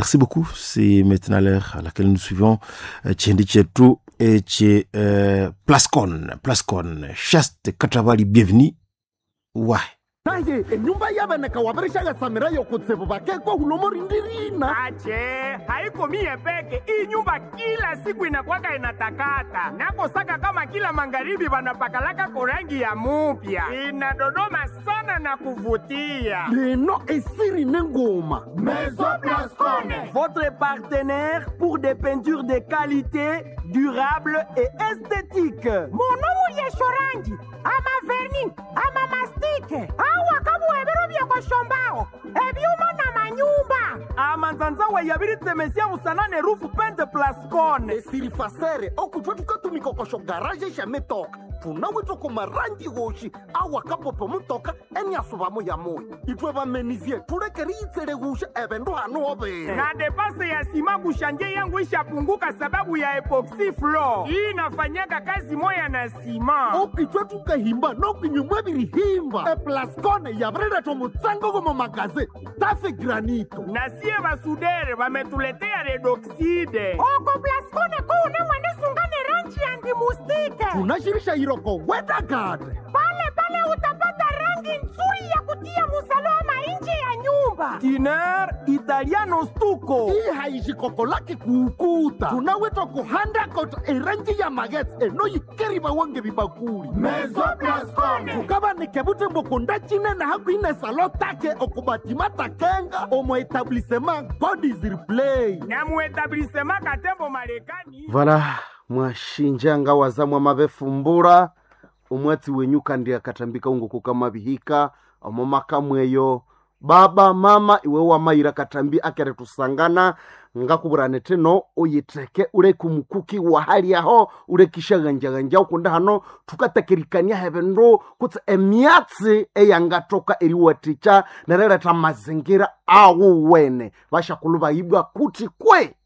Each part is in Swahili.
merci beaucoup. C'est maintenant l'heure à laquelle nous suivons Tchendi Tchetou et Tché Plascon. Plascon. Chaste Katravali, bienvenue. Ouais. naye enyumba yaveneka wavirishaga samira yokutsivu vakekwa hulomo rindirina ache haiko mie peke hii nyumba kila siku inakwaka inatakata nakosaka kama kila magharibi vanapakalaka korangi ya mupya inadodoma sana na kuvutia leno esiri nengoma Maison Blascone. Votre partenaire pour des peintures de qualité, durables et esthétiques. munomu lyeshorangi amaverni amamastike awa kabuhebero byekoshombaho ebyuma na manyumba amanzanza wayabiritsemesia musanane rufu pente plascone esiri fasere okutwa tukatumikokosho garaje shametoka tunawitwa kumarangi woshi awa kapopo mutoka eniasuvamo ya moyo itwe vamenizie tulekeri itsele wusha evendu hanu overa na depase ya sima kushanje yangu ishapunguka sababu ya epoxy floor hii inafanyaka kazi moya na sima okitwe tukahimba nokinyumwa virihimba eplascone yavireletwa mutsango gomo magaze tafe granito na sie basudere vametuletea redoxide oko plaskone kuune mwenisungane rangi ya ndimustike tunashirisha iroko wedagade pale pale utapata rangi nzuri ya kutia musalama nje ya nyumba tiner italiano stuko hii haishikoko lake kuukuta tunawitwa kuhanda koto erangi ya magetse enoyikeriva wange vibakuli Maison Blascone. tukavanike vutembo cinene hakuine salo take okubatima takenga omo etablissement god is replay na muetablissema katembo marekani vala mwashinjanga wazamwa mavefumbura umwatsi wenyu kandi akatambika unguku kama vihika omo makamweyo baba mama iwe wamayira katambi akere tusangana ngakuvurane teno uyiteke ule kumukuki wa hali aho ule kishaganjaganja ukunda hano tukatekerikania hevendu kutse emyatsi eyangatoka eriwaticha nereleta mazingira awu wene vashakulu vaibwa kuti kwe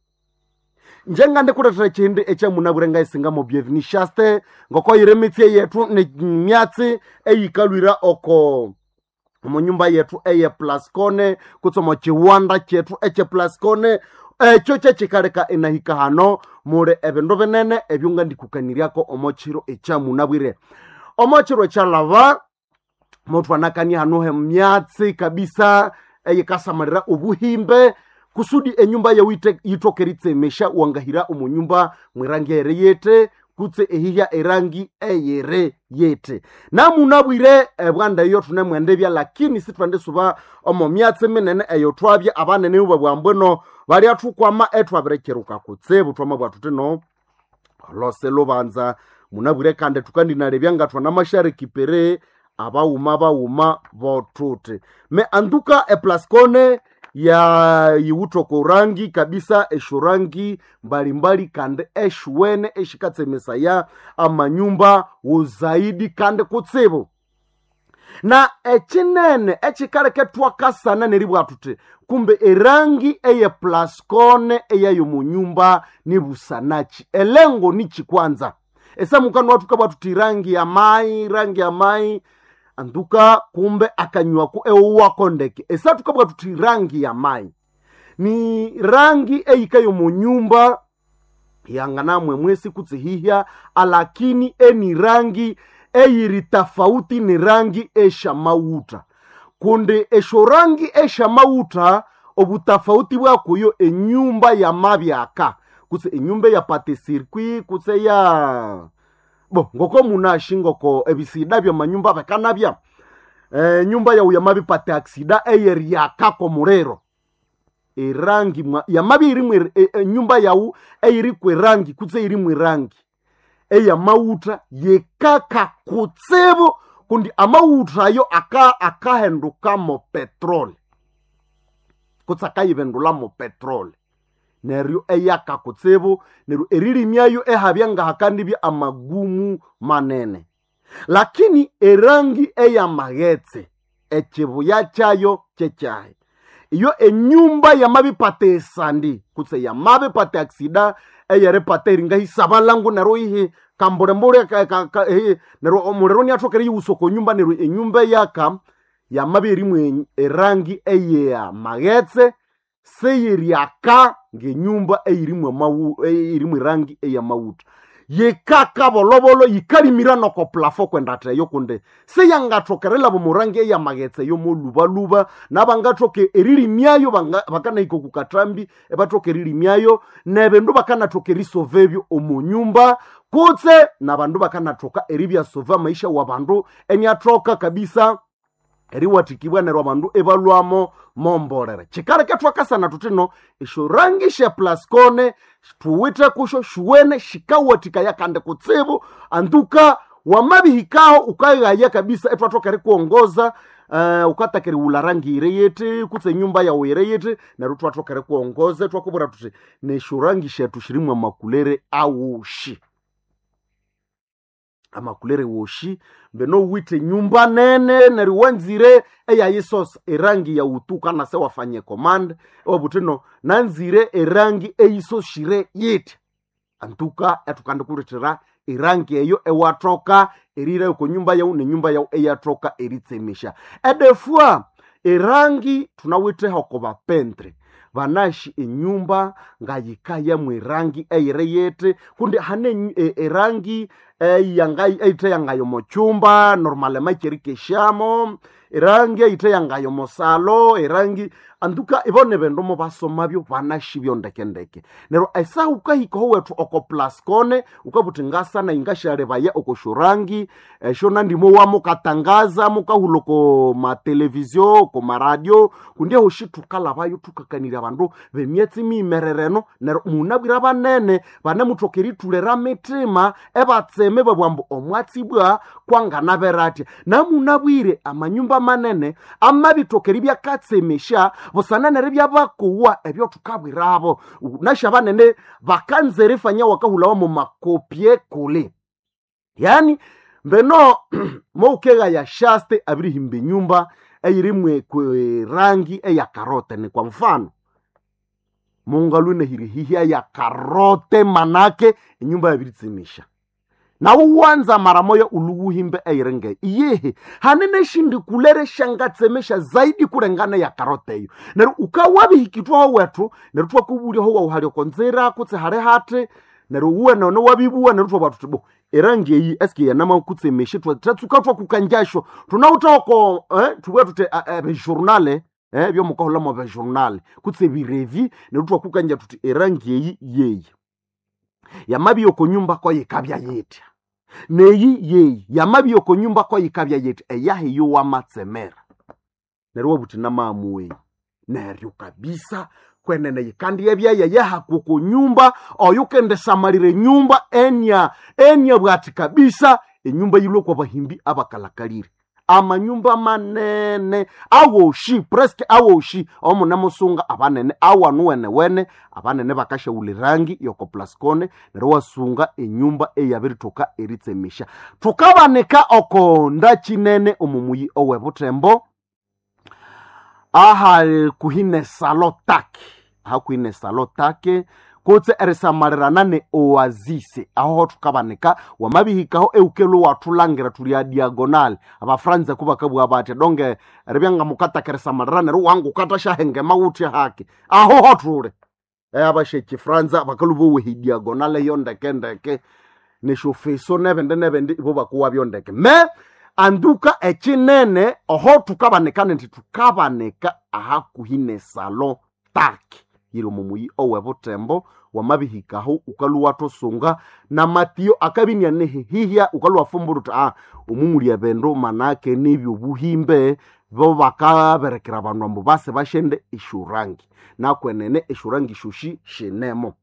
njenga ndikuletera chindi echamunavurenga isingamo byevinishaste ngoko yire mitsie yetu ni myatsi eyikalwira oko munyumba yetu eye plascone kutsomo chiwanda chetu eche plascone echo chechikaleka inahika hano muli evindu vinene ebyunga ndikukaniryako omo chiro echamunabwire omo chiro chalava mutu anakania hano he myatsi kabisa eyikasamalira obuhimbe kusudi enyumba yawu ite- yitokeritsemesha wangahira omunyumba mwirangi ere yete kutse ehihya erangi eyere yete namunabwire ebwanda eyo tunemwendebya lakini sitwende suba omo myatsi minene eyo twabya abanene uba bwambweno balya thukwama etwabirekeruka kutsibu twama bwathu tino lose lubanza munabwire kandi tukandinalebya nga twana mashariki pere abauma bauma botuti me anduka eplascone ya yiwutoko rangi kabisa eshurangi mbalimbali kandi eshuwene eshikatsemesaya amanyumba wuzaidi kandi kutsibu na echinene echikaleke twakasana neribwa tuti kumbe erangi eye plascone eyayo munyumba ni busanachi elengo ni chikwanza esamukano watu kabwa tuti rangi ya mai rangi ya mai anduka kumbe akanywaku ewuwako ndeke esatu kabwa tuti rangi ya mai ni rangi eyikayo munyumba yanganamwe mwesi kutsihihya alakini eni rangi eyiri tafauti ni rangi esha mauta kundi esho rangi esha mauta obutafauti bwakuyo enyumba ya mabyaka kutse enyumba ya pate sirkwi kutse ya bo ngoko munashi ngoko ebisida bya manyumba bekanabya e, nyumba yawu yamabipate aksida eyeryakako mulero erangi mwa yamabi irimwe e, e, nyumba yawu eyiri kwerangi kutse iri mwirangi eyamauta yekaka kutsibu kundi amauta ayo aka akahendukamo petroli kutse akayivendulamo petroli neryo eyaka kutsibu neryo eririmyayo ehabya ngahakandibya amagumu manene lakini erangi eyamaghetse echibuya chayo chekyahi iyo enyumba yamabipata esandi kutse yamabipata aksida eyeripata eringa hisabalangu nero ihi kambulembule ka- ka- ka- ehi, nero omulero niathokere yiwusoko nyumba nero enyumba yaka yamabi erimu erangi eyeya maghetse seyiryaka ngenyumba eyirimwe amawu- eyirimwe rangi eyamawuta yikaka bolobolo yikalimira noko plafo kwendateyo kunde seyangathokerela bomurangi eyamaghetse yo molubaluba nabangathoke erilimyayo banga- bakanahika kukatrambi ebathoka erilimyayo nebendu bakanathoka erisovebyo omunyumba kutse nabandu bakanathoka eribyasova maisha wa bandu eniathoka kabisa eriwathikibwa neryo abandu ebalwamo mombolere kikaleke twakasana tutino esyo rangi sha plascone tuwite kusho shuwene shikawathikaya kandi kutsibu anduka wamabihikaho ukaghaya kabisa etwathoka erikuongoza Uh, ukataka eriwula rangi ire yete kutse nyumba yawu ire yete neryo twathoka erikuongoza twakubwira tuthi nesyo rangi shethu shirimwe amakulere awushi amakulere woshi mbeno wite nyumba nene neryo wanzire eyayisosa erangi ya utuka nase wafanye command ewabutino nanzire erangi eyisoshire yiti antuka etukandikulithira erangi eyo ewathoka erira oko nyumba yau nenyumba yau eyathoka eritsemisha edefua erangi tunawitheha oko bapentre banashi enyumba ngayikaya mwerangi eyire yete kundi hane enyu- e- erangi eyangai- eyitheyangayo mochumba normale macherikeshamo erangi eyitheyangayo mosalo erangi anduka ibone bendu mubasomabyo banashi byondekendeke neryo esaha ukahikaho wethu oko plascone ukabuthi ngasana ingashalebaya oko shorangi esho nandimo wamukatangaza mukahula oko matelevizio oko maradio kundiaho shi tukalabayo tukakanira abandu bemyetsi mimerereno neryo munabwira banene bane muthoka eritulera mitima ebatseme babwambu omwatsibwa kwanganaberatya namunabwire amanyumba manene amabithoka eribyakatsemesha busananere byabakuwa ebyo tukabwirabo nasha banene bakanza erifanya wakahulawa mu makopye kule yani mbeno moukega ya shaste abirihimba enyumba eyirimwe kwe rangi eya karote ni kwa mfano mungalu nehirihihya ya karote manake enyumba yabiritsimisha nawo wanza mara moya uluwuhimbe eirenge iyehe hanene shindi kulere shangatsemesha zaidi kulengana ya karote eyo neryo ukawabihikitwaho wethu neryo twakubulyaho wauhalya konzira kutse hali hati neryo uwe none wabibuwa neryo twabwa tuti bo erangi eyi eske yanama kutsemeshe tatsuka twakukanjasho tunautako eh, tubwa tuti bejournale eh, byomukahulamo bejournale kutse birevi neryo twakukanja tuti erangi eyi yeyi yamabi yoko nyumba ko yikabya yetya neyi yeyi yamabi yoko nyumba ko yikabya yetya eyahi yowamatsemera neryo wabuthi namamuweyi neryo kabisa kwenene yikandi yebyaya yahakuku nyumba oyukendesamalire nyumba enya enya bwati kabisa enyumba yilwe kwa bahimbi abakalakalire amanyumba manene awoshi preske awoshi omunemusunga abanene awanu wene wene abanene bakashaula rangi yoko plascone neryo wasunga enyumba eyabirithoka eritsemisha thukabanika oko ndakinene omumuyi owebutembo aha kuhine salo take aha kuhine salo take kutse erisamalirana ne oazise aho thukabanika wamabihikaho eukelo wathulangira tuli a diagonal abafranza kubakabua batya donge ribyanga mukataka erisamalirana neryo wangu ukatashahenga mawuthi hake aho hothule abasheki franza bakaluba wehi diagonal eyo ndekendeke neshofeso nebende nebende ibo bakuwa byondeke me anduka ekinene oho thukabanika nindi thukabanika aha kuhine salo take yiri mumuyi owebutembo wamabihikaho ukaluwa tosunga na matiyo akabinyane hihya ukaluwa fumbura uti ah omumulya bendo manake nibyo buhimbe bo bakaberekera abandu ambu base bashende ishurangi nakwenene ishurangi shushi shinemo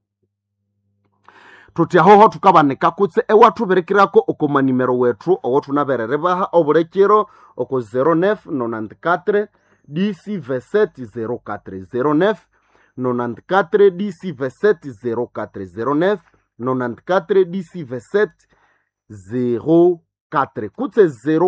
tuti ahoho tukabanika kutse ewathuberekirako oko manimero wethu owo thunaberere baha obulekero oko 0994 dc v7 04 09 94 dc v7 04 09 94 dc v7 04 kutse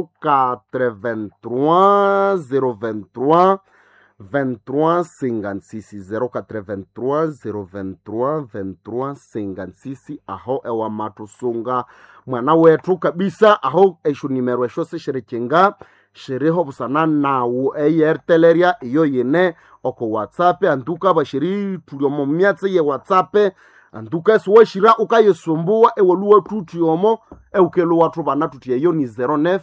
083 023 23 56 083 023 23 56 aho ewamatusunga mwana wethu kabisa aho esho nimero esho sisherekenga shiriho busana nawu eyerteleria iyo yine oko whatsapp anduka bashiri tuliomo myatse ye whatsapp anduka esiwashira ukayesumbuwa ewoluwa tutiomo eukelo watu bana tutieyo ni 09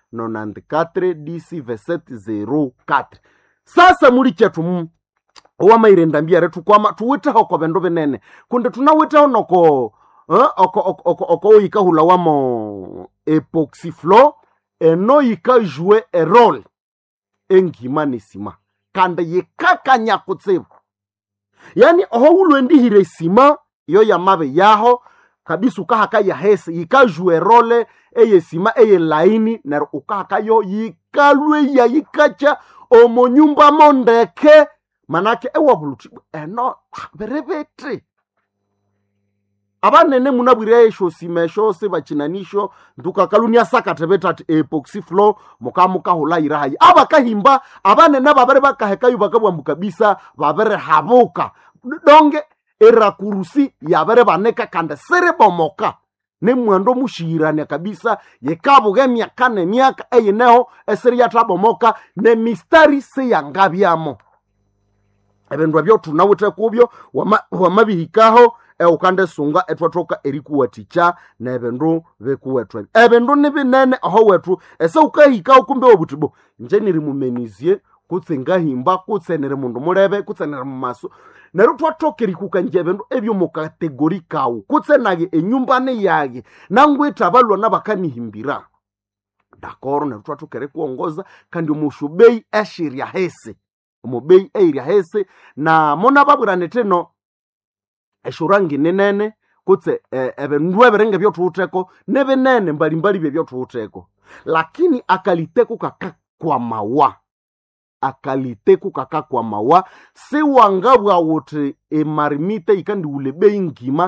94 dc verset 04 sasa muli chetu mu owamairenda mbiere tukwama tuwiteho ko bendo binene kundi tunawiteho noko eh, oko, oko, oko, oko oyikahula wamo epoxyflo eno yikajue erole engima nesima kandi yikakanya kutsibu yani oho ulwendihire esima iyo yamabe yaho kabisa ukahaka yahese yikajue erole eyesima eyelaini nero ukahaka yo yikalwe ya yikacha omo nyumba mondeke manake ewabuluti eno berebete abanene munabwire esho sima esho sebachinanisho ndukakalunia sakate betati epoxy flow mukamukahula irahayi abakahimba abanene babere bakahekayo bakabwambu kabisa babere habuka donge erakurusi yabere baneka kande serebomoka nemwando mushirania kabisa yekabuga emyaka nemyaka eyineho eseri yatabomoka nemistari seyangabyamo ebindu ebyo tunawithe kubyo wama- wamabihikaho eukandesunga etwathoka erikuwathikya nebindu bikuwethu ebi ebindu nibinene aho wethu ese ukahikaho kumbe wobuthibo nje niri mumenizie kutse ngahimba kutse niri mundu mulebe kutse niri mumaso neryo twathoka erikukanja ebindu ebyo mukategori kawu kutse naye enyumbani yaye nangwitha abalwana bakanihimbira dakoro neryo twathoka erikuwongoza kandi omushubeyi eshirya hesi omubeyi eirya hesi na mona babwirane thino eshurangi ninene kutse eh, ebindu ebiringa byothuwutheko nibinene mbalimbali byebyothuwutheko lakini akaliteko kakakwamawa akaliteko kakakwamawa siwangabwa wuthi emarimite ikandiwule beyi ngima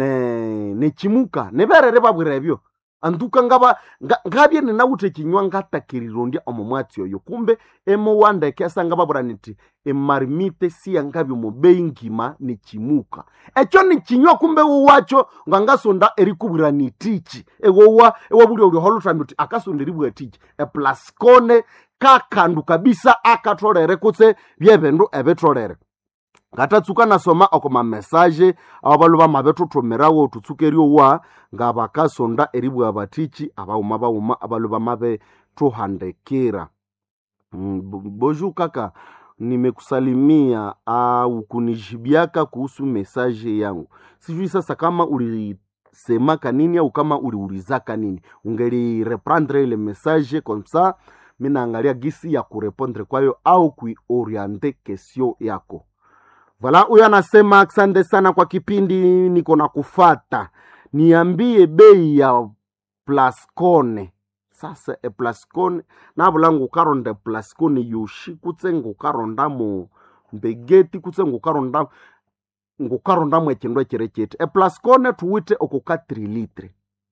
ne nechimuka niberere babwira ebyo anduka ngaba nga- ngabye ninawuthe kinywa ngatakirirondia omo mwatsi oyo kumbe emowandeke asanga babwira niti emarimite siyangabye omubeyi ngima nechimuka ekyo nikinywa kumbe wuwacho ngangasonda erikubwira nitichi ewowa ewabuli olioholuthambi uti akasonda eribwa tichi eplascone kakandu kabisa akatholere kutse byebindu ebitholere ngatatsuka nasoma oko mamesaje abo balu bamabethuthumirawo thutsukeriyowa nga bakasonda eribwa batichi abawuma bawuma abalu bamabe thuhandikira Mm, bo- boju kaka nimekusalimia au kunijibiaka kuhusu mesaje yangu sijui sasa kama ulisemaka nini au kama uliulizaka nini ungelireprendre ile message comme ça mi naangalia gisi ya kurepondre kwayo au kuioriente kesio yako vala huyo anasema asante sana kwa kipindi niko na kufata niambie bei ya plascone sasa eplascone navula ngukaronda eplascone yoshi kutse ngukarondamo mbegeti kutse ngukaronda ngukarondamo ekindu ekireketi eplascone tuwite oko 4 litre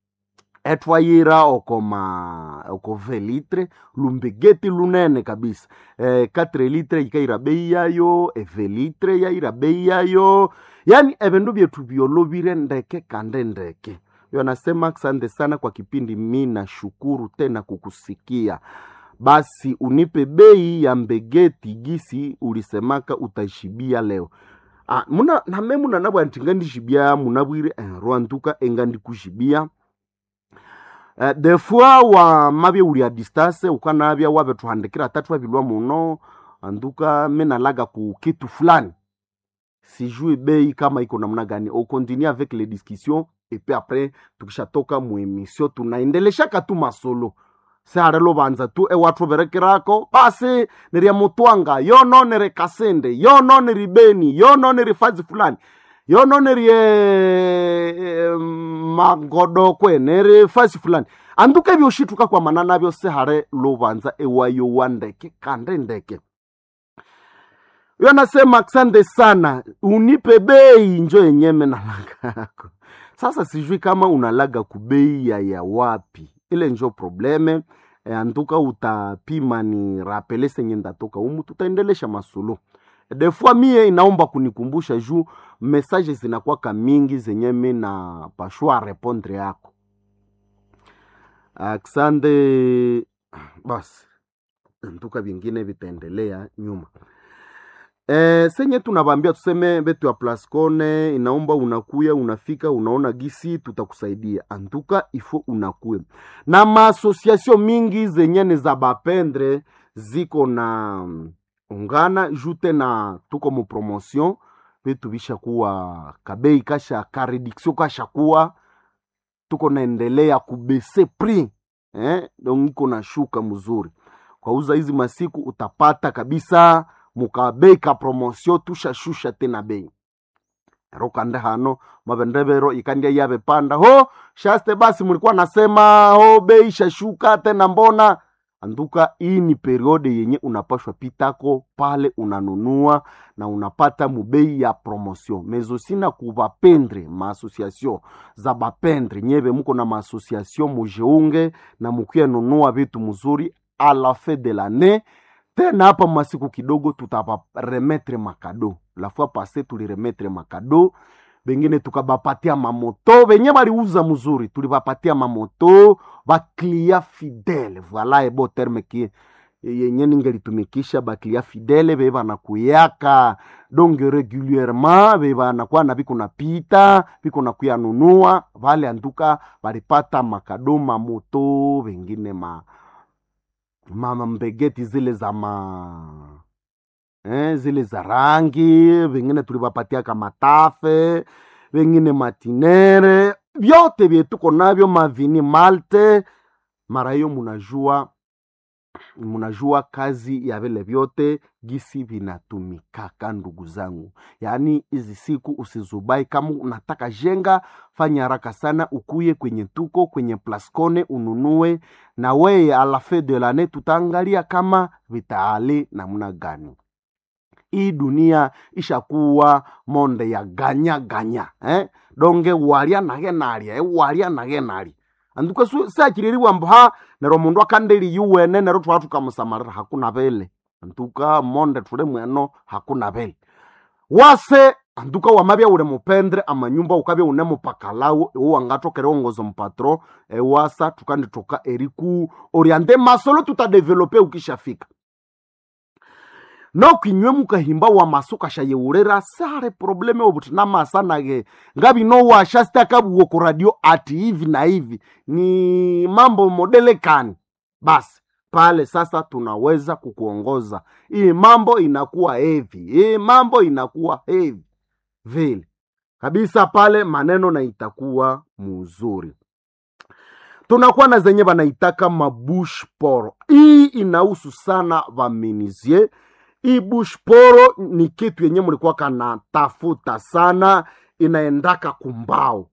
etwayira oko ma oko ve litre lumbegeti lunene kabisa eh, 4 litre yikaira bei yayo eve litre yaira bei yayo yani ebindu byetu byolovire ndeke kande ndeke yo anasema asante sana kwa kipindi mi nashukuru tena kukusikia basi unipe bei ya mbegeti gisi ulisemaka utashibia leo ah, muna name muna nabwa nti ngandishibia munabwire eh, rwanduka engandikushibia Uh, de fois wa mabye uli a distance ukanabya wabethuhandikira tatu wabilwa muno anduka menalaga ku kitu fulani sijui bei kama iko namna gani au continue avec les discussions et puis après tukishatoka mu emission tunaendeleshaka tu masolo sehare lovanza tu ewathu berekirako basi niri ya mutwanga yono niri kasende yono niri beni yono niri fazi fulani yono niri e, magodokwe niri fasi fulani anduka ebyoshituka kwamana nabyo sehare lovanza ewayo wa ndeke kande ndeke yo anasema asante sana unipe bei njo yenyeme nalaga yako sasa sijui kama unalaga kubei ya ya wapi ile njo probleme e, antuka utapima ni rapele senye ndatoka umu tutaendelesha masulu defua mie inaomba kunikumbusha juu mesaje zinakwaka mingi zenye mi na pashua repondre yako aksande basi ntuka vingine vitaendelea nyuma e, senye tunavambia tuseme betu ya plascone inaomba unakuya unafika unaona gisi tutakusaidia antuka ifo unakuya na maasosiasio mingi zenye ni za bapendre ziko na mm, ungana jute na tuko mu promotion vitu vishakuwa kabei kasha kareduction kashakuwa tuko naendelea kubese prix eh, donc iko na shuka mzuri kwauza hizi masiku utapata kabisa mukabei ka promotion tushashusha tena bei ero kande hano mavendevero ikandia yave panda ho shaste basi mulikuwa nasema ho bei shashuka tena mbona anduka hii ni periode yenye unapashwa pitako pale unanunua na unapata mubei ya promotion mezosina kuvapendre maasociation za bapendre nyeve muko na maasociation mujeunge na mukuya nunua vitu mzuri a la fin de l'année tena hapa masiku kidogo tutabaremetre makado la fois passe tuliremetre makado bengine tukabapatia mamoto benye baliuza mzuri tulibapatia mamoto baklia fidele voila ebo terme ki yenye ningelitumikisha baklia fidele be banakuyaka donc regulierement be banakuwa na biko napita biko nakuya nunua vale anduka balipata makado mamoto bengine ma mama mbegeti zile za ma eh, zile za rangi vengine tulivapatia kamatafe vengine matinere vyote vyetuko navyo mavini malte mara hiyo munajua munajua kazi ya vile vyote gisi vinatumikaka ndugu zangu yaani hizi siku usizubai kama unataka jenga fanya haraka sana ukuye kwenye tuko kwenye plascone ununue na weye a la fin de lane tutaangalia kama vitaali namna gani hii dunia ishakuwa monde ya ganya ganya eh? donge walia nage nalia eh? walia nage nalia anduka sakiririwa mba nero mundu akandeli yuwene nero twala tukamusamarira hakuna vele antuka monde tule mweno hakuna vele wase anduka wamabya ule mupendre amanyumba ukabya une mupakalawo iwo wangatokere ongozo mpatro ewasa tukanditoka eriku oriente masolo tutadevelope ukishafika nokinywe mukahimba wa maso kashayeurera sare probleme obuti namasanage ngabi no washa stakabuwo ku radio ati hivi na hivi ni mambo modelekani basi pale sasa tunaweza kukuongoza hii mambo inakuwa hevi hii mambo inakuwa hevi vile kabisa pale maneno na itakuwa muzuri tunakuwa na zenye banaitaka mabush poro hii inahusu sana vaminizie hii bush poro ni kitu yenye mlikuwa kana tafuta sana inaendaka kumbao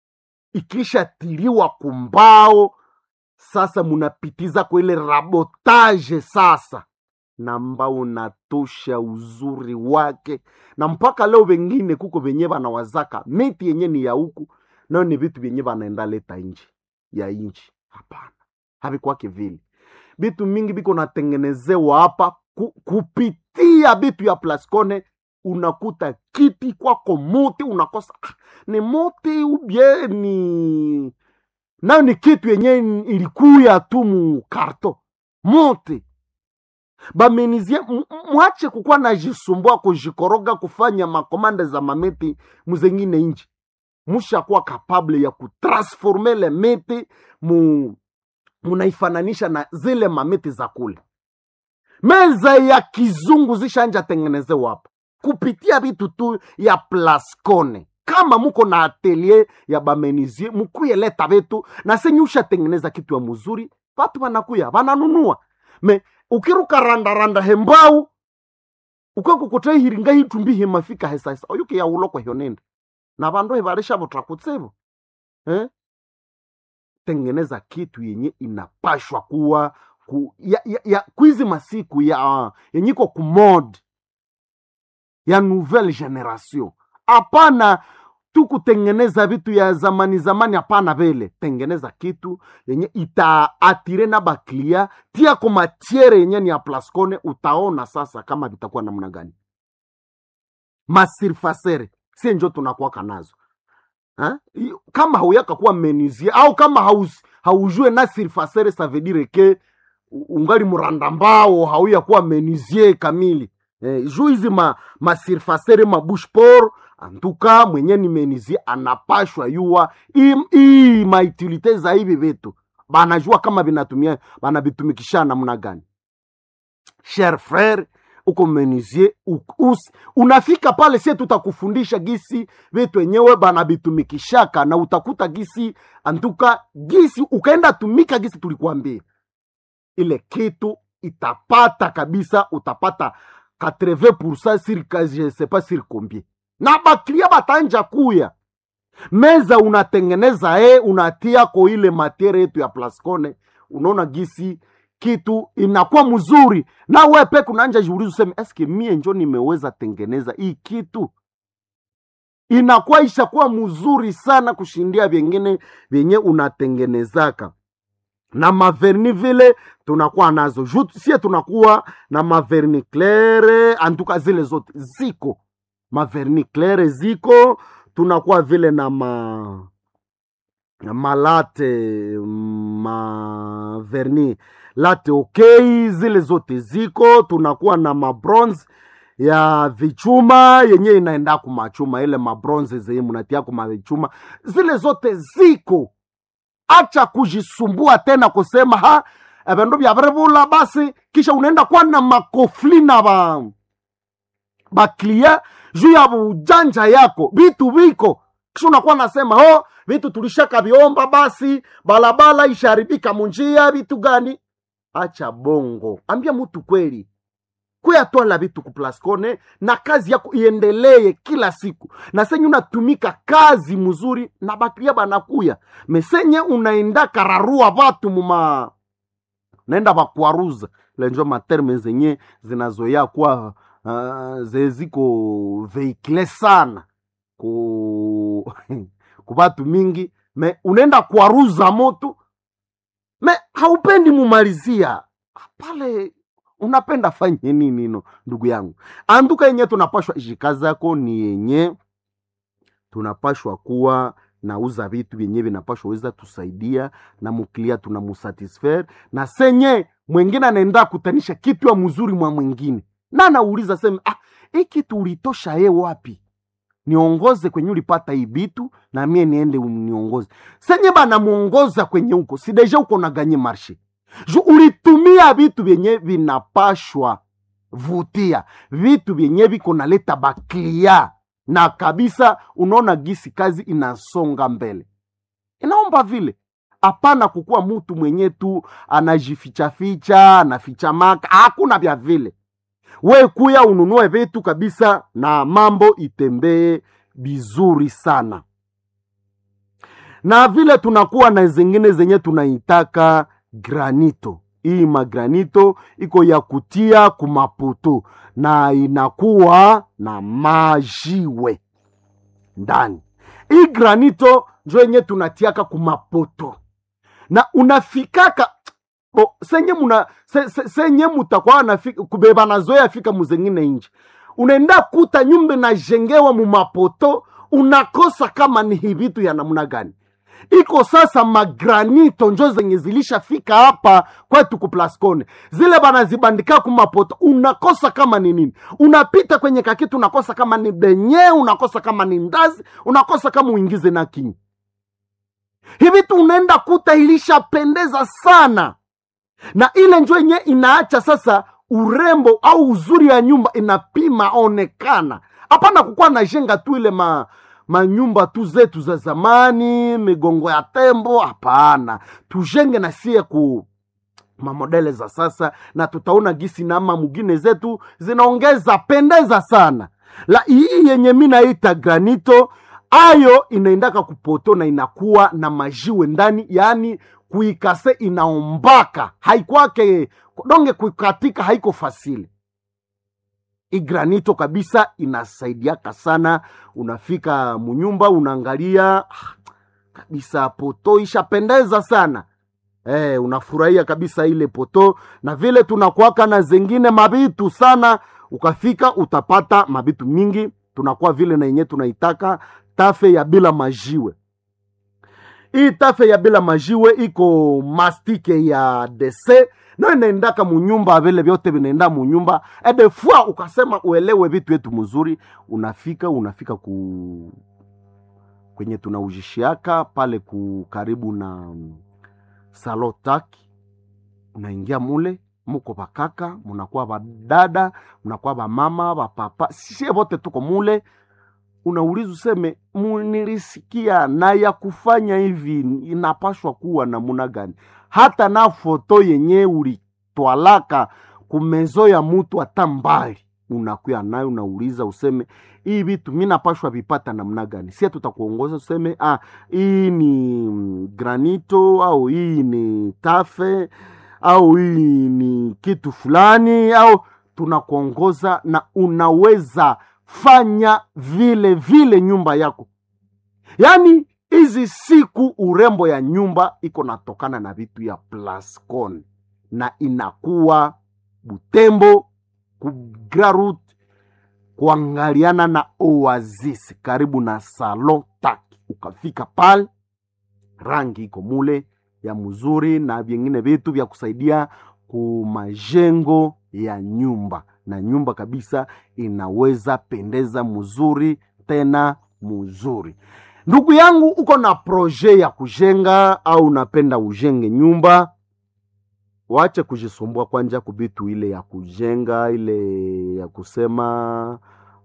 ikishatiliwa kumbao sasa munapitiza kwa ile rabotage sasa na mbao unatosha uzuri wake na mpaka leo vengine kuko venye vanawazaka miti yenye ni ya huku nayo ni vitu vyenye vanaenda leta nje ya nchi hapana havikwake vile vitu mingi viko natengenezewa hapa ku, kupitia vitu ya plascone unakuta kiti kwako muti unakosa ah, ni muti ubye ni nayo ni kitu yenye ilikuya tu mu karto muti bamenizie m- m- mwache kukuwa najisumbua kujikoroga kufanya makomande za mameti muzengine nji mushakuwa kapable ya kutransforme le miti mu munaifananisha na zile mamiti za kule meza ya kizungu zishanja tengenezewa hapa kupitia vitu tu ya plascone kama muko na atelier ya bamenizie mukuye leta vitu na senye ushatengeneza kitu ya muzuri watu wanakuya wananunua me ukiruka randaranda hembau ukakukutei hiringa hitumbi himafika hesaisa oyuke ya uloko hyonende na vandu hivarisha vutrakutsivo eh? tengeneza kitu yenye inapashwa kuwa ku, ya, ya, ya kwizi masiku ya uh, yenyiko kumod ya nouvelle generation hapana tu kutengeneza vitu ya zamani zamani hapana vile tengeneza kitu yenye itaatire na baklia tia ko matiere yenye ni ya plascone utaona sasa kama vitakuwa namna gani masirfasere sie njo tunakuwaka nazo ha? I- kama hauyaka kuwa menuisier au kama haus, haujue na surfacere ça veut dire que ungali mranda mbao hauya kuwa menizie kamili eh, juu hizi ma, masirfasere mabushpor antuka mwenye ni menizie anapashwa yua hii maitilite za hivi vitu banajua kama vinatumia banavitumikisha namna gani cher frere uko menizie us, unafika pale sie tutakufundisha gisi vitu wenyewe banavitumikishaka na utakuta gisi antuka gisi ukaenda tumika gisi tulikuambia ile kitu itapata kabisa utapata 80% sur je sais pas sur combien na baklia batanja kuya meza unatengeneza e unatia ko ile materia yetu ya plascone unaona gisi kitu inakuwa mzuri na we peke unaanja jiuliza useme eske mie njo nimeweza tengeneza hii kitu inakuwa ishakuwa mzuri sana kushindia vyengine vyenye unatengenezaka na maverni vile tunakuwa nazo Ju, sie tunakuwa na maverni claire antuka zile zote ziko maverni claire ziko tunakuwa vile na ma malate maverni late okay zile zote ziko tunakuwa na mabronze ya vichuma yenye inaenda kumachuma ile mabronze zenye munatia kumavichuma zile zote ziko acha kujisumbua tena kusema ha evindu vyavirivula basi kisha unaenda kuwa na makofli na ba baklia juu ya ujanja yako vitu viko kisha unakuwa nasema ho vitu tulishaka viomba basi balabala isharibika munjia vitu gani acha bongo ambia mutu kweli kuyatwala vitu kuplascone na kazi yako iendelee kila siku na senye unatumika kazi mzuri na bakria banakuya mesenye unaenda kararua vatu muma naenda bakwaruza lenjo materme zenye zinazoya kuwa uh, zeziko veikle sana ku ku batu mingi me unaenda kwaruza moto me haupendi mumalizia pale unapenda fanye nini no ndugu yangu anduka yenye tunapashwa ishikazi yako ni yenye tunapashwa kuwa nauza vitu vyenye vinapashwa weza tusaidia na muklia tunamusatisfaire na senye mwengine anaenda kutanisha kitu ya mzuri mwa mwingine na anauliza sema ah, hii kitu ulitosha ye wapi niongoze kwenye ulipata hii vitu na mie niende niongoze senye banamuongoza kwenye huko sideja uko naganye marshe ju ulitumia vitu vyenye vinapashwa vutia vitu vyenye viko naleta baklia na kabisa unaona gisi kazi inasonga mbele inaomba vile hapana kukuwa mutu mwenye tu anajifichaficha anaficha maka hakuna vya vile we kuya ununue vitu kabisa na mambo itembee vizuri sana na vile tunakuwa na zingine zenye tunaitaka granito hii magranito iko ya kutia kumaputu na inakuwa na majiwe ndani hii granito njo yenye tunatiaka kumapoto na unafikaka bo, senye muna se, se, senye mutakuwa nafika kubeba nazoya fika muzengine nje unaenda kuta nyumba najengewa mumapoto unakosa kama ni hivitu ya namna gani iko sasa magranito njo zenye zilishafika hapa kwetu kuplascone zile banazibandika kumapoto unakosa kama ni nini unapita kwenye kakitu unakosa kama ni benye unakosa kama ni ndazi unakosa kama uingize na kinyi hivi tu unaenda kuta ilishapendeza sana na ile njo yenye inaacha sasa urembo au uzuri ya nyumba inapima onekana hapana kukuwa najenga tu ile ma manyumba tu zetu za zamani migongo ya tembo hapana tujenge na sie ku mamodele za sasa na tutaona gisi nama mugine zetu zinaongeza pendeza sana la hii yenye mi naita granito ayo inaendaka kupoto na inakuwa na majiwe ndani yaani kuikase inaombaka haikwake donge kuikatika haiko fasili igranito kabisa inasaidiaka sana unafika munyumba unaangalia ah, kabisa poto ishapendeza sana eh, unafurahia kabisa ile poto na vile tunakuaka na zengine mabitu sana ukafika utapata mabitu mingi tunakuwa vile na yenye tunaitaka tafe ya bila majiwe hii tafe ya bila majiwe iko mastike ya dese no inaendaka munyumba vile vyote vinaenda munyumba edefua ukasema uelewe vitu yetu mzuri unafika unafika ku kwenye tunaujishiaka pale ku karibu na mm, salotaki unaingia mule muko bakaka munakuwa badada munakuwa bamama bapapa sie vote tuko mule unauliza useme munilisikia na ya kufanya hivi inapashwa kuwa namuna gani hata na foto yenye ulitwalaka kumezo ya mutu hata mbali unakuya nayo unauliza useme hii vitu mi napashwa vipata namna gani sie tutakuongoza useme ah, hii ni mm, granito au hii ni tafe au hii ni kitu fulani au tunakuongoza na unaweza fanya vile vile nyumba yako yaani hizi siku urembo ya nyumba iko natokana na vitu ya plascon na inakuwa butembo kugrarut kuangaliana na oasis karibu na salon tak ukafika pale rangi iko mule ya mzuri na vingine vitu vya kusaidia kumajengo ya nyumba na nyumba kabisa inaweza pendeza mzuri tena mzuri ndugu yangu uko na proje ya kujenga au unapenda ujenge nyumba wache kujisumbua kwanja kubitu ile ya kujenga ile ya kusema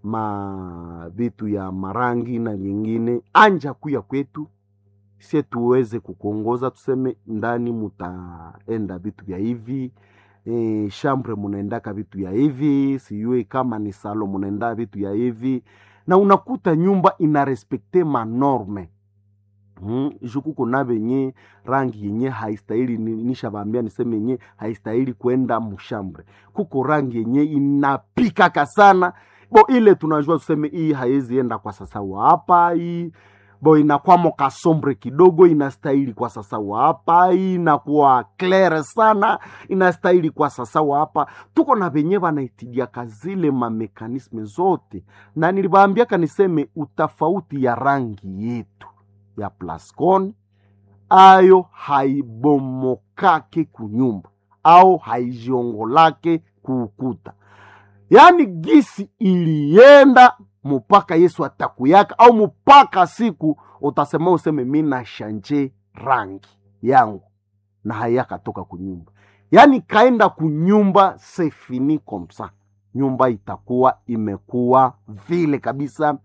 ma vitu ya marangi na vingine anja kuya kwetu sie tuweze kukuongoza tuseme ndani mutaenda vitu vya hivi e, shambre munaendaka vitu ya hivi sijui kama ni salo munaenda vitu ya hivi na unakuta nyumba inarespekte manorme Mm, jukuko na venye rangi yenye haistahili ni- nishavambia niseme yenye haistahili kwenda mushambre kuko rangi yenye inapikaka sana bo ile tunajua tuseme hii haiwezi enda kwa sasa wa hapa hii bo inakwamo kasombre kidogo inastahili kwa sasa wa hapa hii inakuwa claire sana inastahili kwa sasa wa hapa tuko na venye vanaitidiaka zile mamekanisme zote na nilivaambiaka niseme utafauti ya rangi yetu ya plascon ayo haibomokake kunyumba au haijiongolake kuukuta yaani gisi ilienda mpaka yesu atakuyaka au mpaka siku utasema useme mi na shanje rangi yangu na hayakatoka kunyumba yaani kaenda kunyumba sefini komsa nyumba itakuwa imekuwa vile kabisa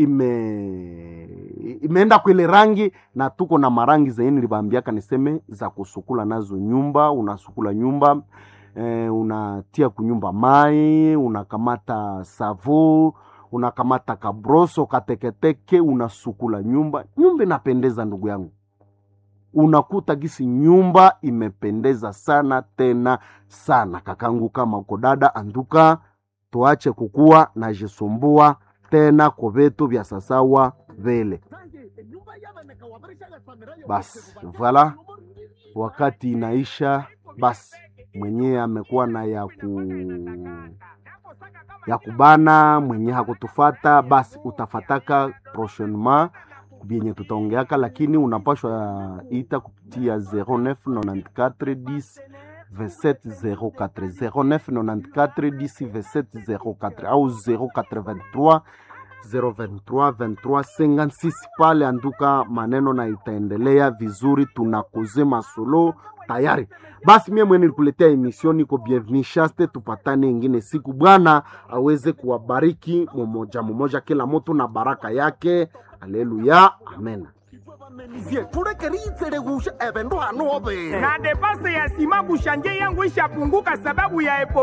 ime imeenda kwile rangi na tuko na marangi zenye nilibambiaka niseme za kusukula nazo nyumba unasukula nyumba eh, unatia kunyumba mai unakamata savo unakamata kabroso kateketeke unasukula nyumba nyumba inapendeza ndugu yangu unakuta gisi nyumba imependeza sana tena sana kakangu kama uko dada anduka tuache kukuwa na jisumbua tena kwa vitu vya sasawa vile basi vala wakati inaisha basi mwenyewe amekuwa na ya ku ya kubana mwenye hakutufata basi utafataka prochainement vyenye tutaongeaka lakini unapashwa ita kupitia 0994 2704 0994 au 083 023 23 56 pale anduka maneno na itaendelea vizuri tunakuze masolo tayari basi mie mwenye nilikuletea emission niko bienveni shaste tupatane ingine siku bwana aweze kuwabariki mumoja mumoja kila mtu na baraka yake aleluya amen bamenizie tulekeritselegusha ebendu hano obere na depase ya sima kushanje yangu ishapunguka sababu ya epo